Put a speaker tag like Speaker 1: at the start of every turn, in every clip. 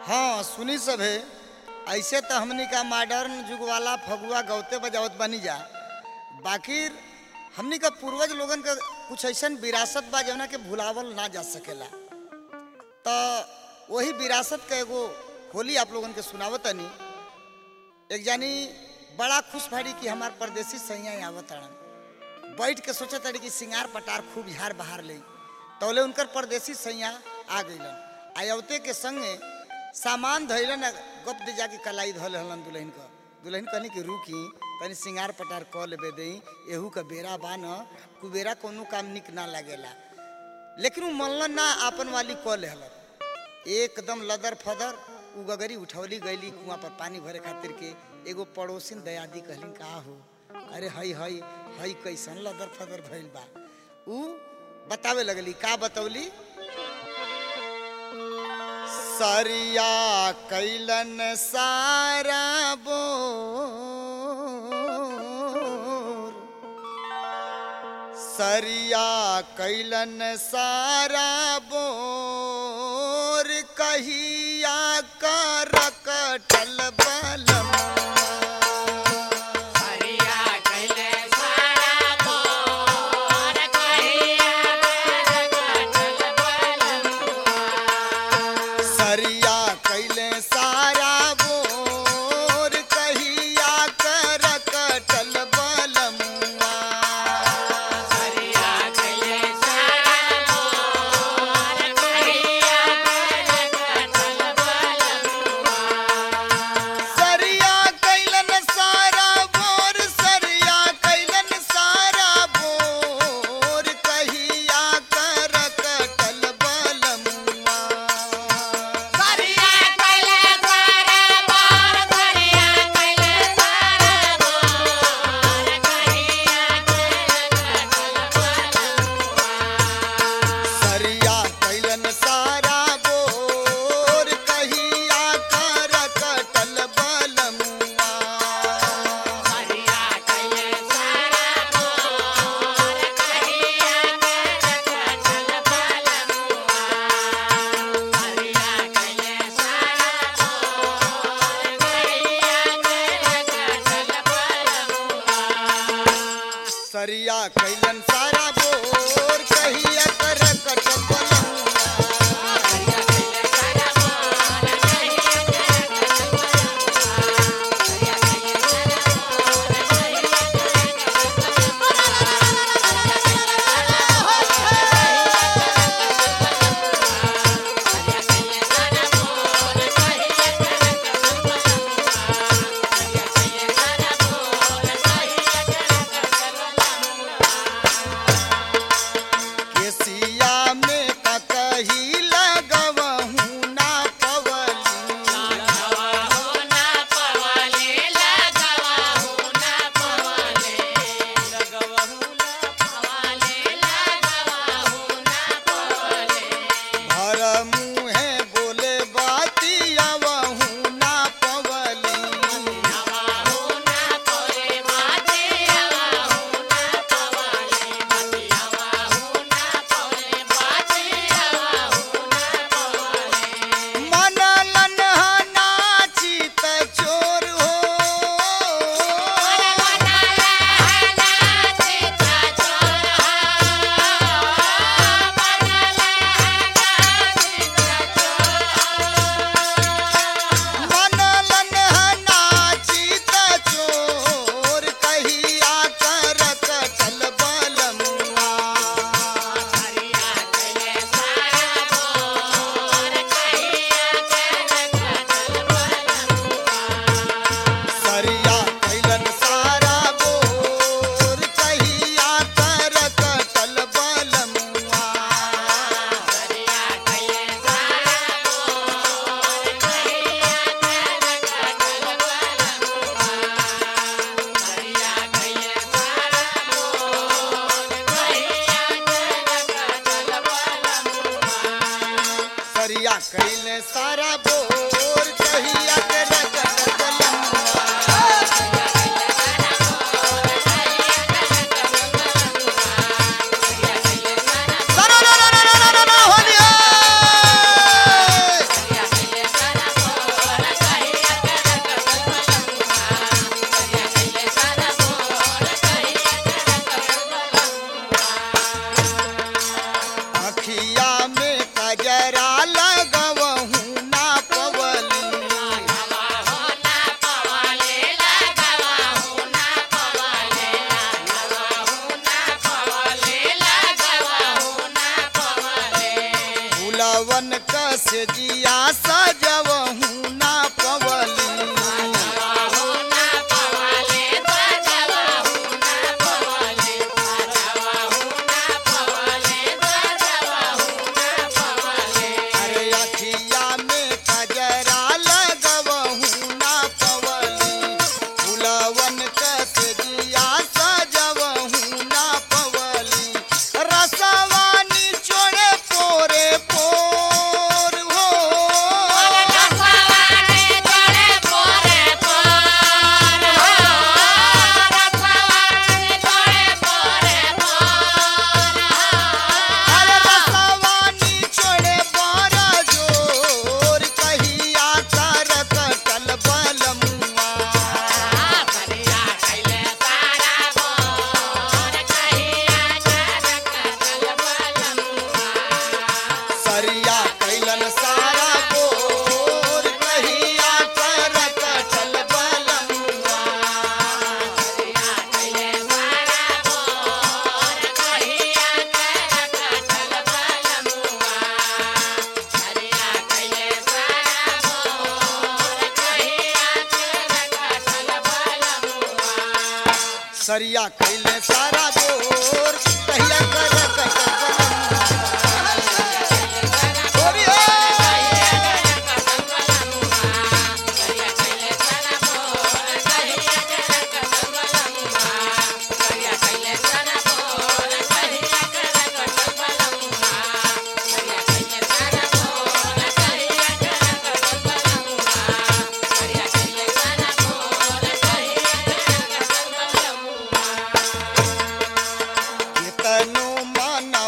Speaker 1: हाँ सुनी सब है ऐसे तो हमनी का मॉडर्न जुग वाला फगुआ गौते बजावत बनी जा बाकी हमनी का पूर्वज लोगन का कुछ ऐसा विरासत बा जवना के भुलावल ना जा सकेला तो वही विरासत का एगो होली आप लोगन के सुनावतनी एक जानी बड़ा खुश भाड़ी कि हमार परदेसी सैया आवत अड़न बैठ के सोचत ताड़ी कि सिंगार पटार खूब झार बहार ले तौले उनकर परदेसी सैया आ गइलन आयवते के संगे सामान धैलन आ गप दे जाके कलाई धल हलन दुल्हन का दुल्हन कहनी कि रुकी तनी सिंगार पटार क लेबे दई एहू का बेरा बा न कुबेरा कोनो काम निक ना लगेला लेकिन उ मनलन ना आपन वाली क लेहलन एकदम लदर फदर उ गगरी उठौली गईली कुआं पर पानी भरे खातिर के एगो पड़ोसिन दयादी कहलिन का हो अरे हई हई हई कैसन लदर फदर भइल बा उ बतावे लगली का बतौली सरिया कैलन सारा बोर सरिया कैलन सारा बोर कहिया कर कटल बलम
Speaker 2: हरिया कैले सारा बोर कहिया कटल बलमुआ
Speaker 1: सरिया कैले सारा बोर कहिया कर कटल बलमुआ
Speaker 2: हरिया कैले सारा बोर कहिया कटल बलमुआ
Speaker 1: सरिया कैलन सारा बोर सरिया कैलन सारा बोर कहिया कर कटल बलमुआ
Speaker 2: हरिया कैले सारा बोर हरिया कैले सारा बोर कहिया कटल बलमुआ
Speaker 1: सरिया कैलन सारा बोर कहिया कर कटल बलमुआ
Speaker 2: हरिया कैले सारा बोर कहिया कटल बलमुआ
Speaker 1: सरिया कैलन सारा बोर कहिया कर कटल बलमुआ केसिया में ककही लगवहू ना पवली भर मुहे बोले बातिया वहू ना पवली मनलन नाची त चोर हो मनलन नाची त चोर कहिया कर कटल बलमुआ सरिया कैलन सारा बोर कहिया कर कटल बलमुआ सरिया कैले सारा बोर कहिया कर कटल बलमुआ रा रा रा रा रा रा रा होलिया फुलवन कसे जिया सजवहू ना पवली अरे अखिया में कजरा लगवहू ना पवली फुलवन कसे जिया सजवहू ना पवली रसवानी चोड़े पोरे पोर हो अरे रसवानी चोड़े बारा जोर कहिया कर कटल बलमुआ सरिया कैलन सारा बोर कहिया कर कटल बलमुआ सरिया कैले सारा बोर कहिया कर कटल बलमुआ कितनो मन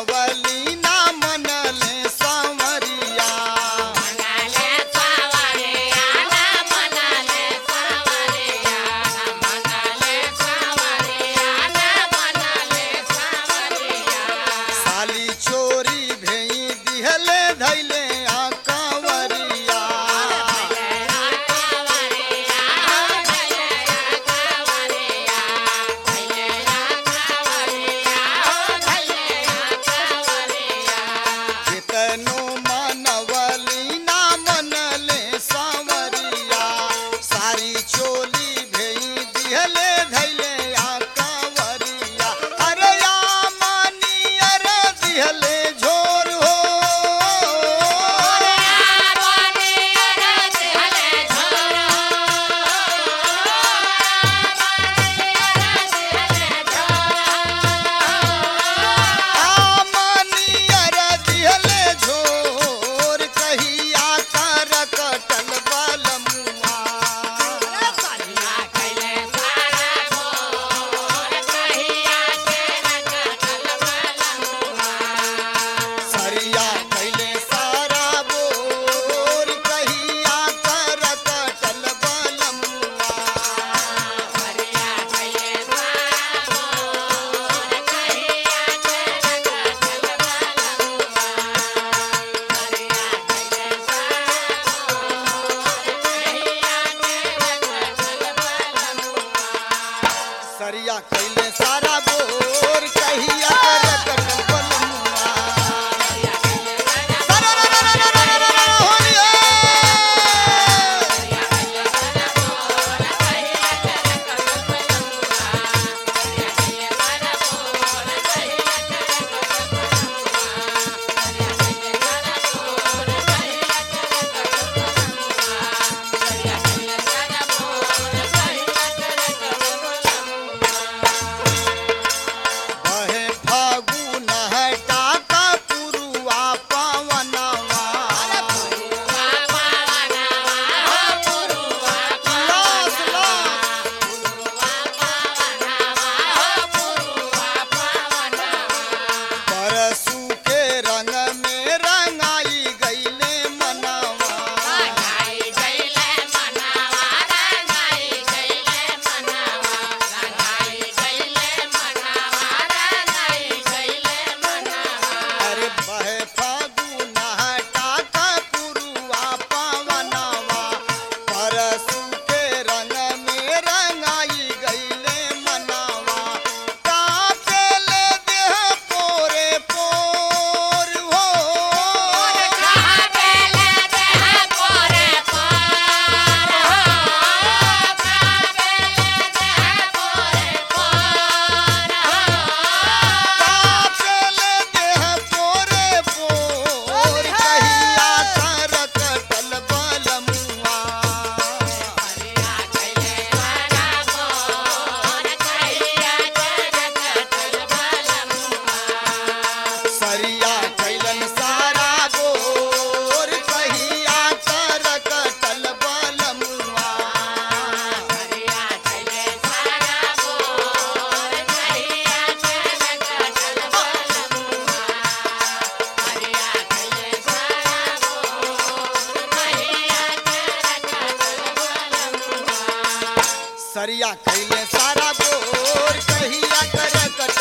Speaker 1: सरिया कैले सारा बोर कहिया कर कट